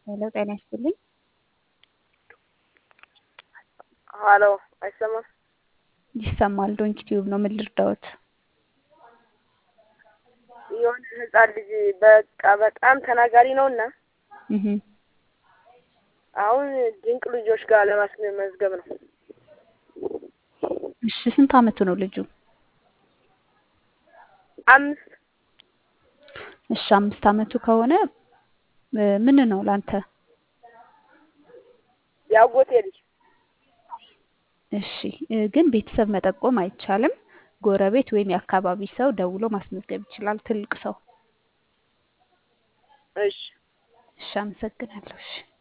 ሄሎ ጤና ይስጥልኝ። ሀሎ አይሰማም? ይሰማል። ዶንኪ ቲዩብ ነው። ምን ልርዳዎት? የሆነ ህጻን ልጅ በቃ በጣም ተናጋሪ ነውና እህ አሁን ድንቅ ልጆች ጋር ለማስመዝገብ ነው። እሺ ስንት አመቱ ነው ልጁ? አምስት እሺ አምስት አመቱ ከሆነ ምን ነው ላንተ? ያጎቴ ልጅ እሺ ግን ቤተሰብ መጠቆም አይቻልም። ጎረቤት ወይም የአካባቢ ሰው ደውሎ ማስመዝገብ ይችላል። ትልቅ ሰው። እሺ እሺ አመሰግናለሁ። እሺ